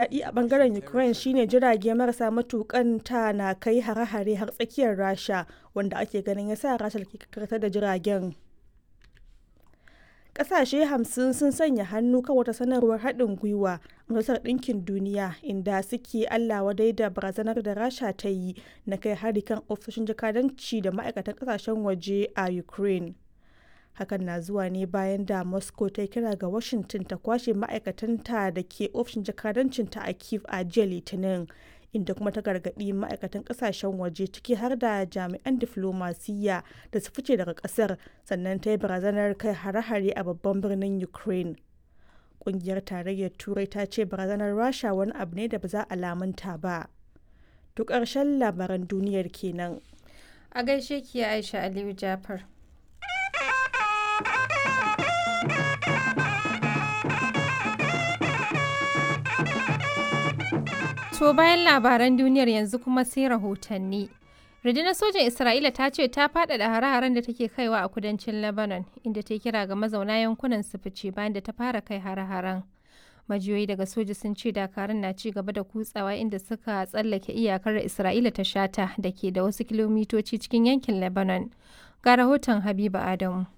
daɗi a bangaren Ukraine shine jirage marasa matukan ta na kai hare-hare har tsakiyar Rasha wanda ake ganin ya sa Rasha ke karkatar da jiragen. Ƙasashe hamsin sun sanya hannu kan wata sanarwar haɗin gwiwa a Majalisar Ɗinkin Duniya inda suke Allah wadai da barazanar da Rasha ta yi na kai hari kan ofisoshin jakadanci da ma'aikatan ƙasashen waje a Ukraine. Hakan na zuwa ne bayan da Moscow ta kira ga Washington ta kwashe ma'aikatanta da ke ofishin jakadancinta a Kyiv a jiya Litinin, inda kuma ta gargaɗi ma'aikatan ƙasashen waje ciki har da jami'an diflomasiyya da su fice daga ƙasar sannan ta yi barazanar kai hare-hare a babban birnin Ukraine. Ƙungiyar Tarayyar Turai ta ce barazanar Rasha wani abu ne da ba za a lamunta ba. To ƙarshen labaran duniyar kenan. A gaishe ki Aisha Aliyu Jafar. To bayan labaran duniyar yanzu kuma sai rahotanni. Rundunar sojan Isra'ila ta ce ta faɗaɗa hare-haren da take kaiwa a kudancin Lebanon, inda ta kira ga mazauna yankunan su fice bayan da ta fara kai hare-haren. Majiyoyi daga soja sun ce dakarun na ci gaba da kutsawa inda suka tsallake iyakar Isra'ila ta shata da ke da wasu kilomitoci cikin yankin Lebanon. Ga rahoton Habiba Adamu.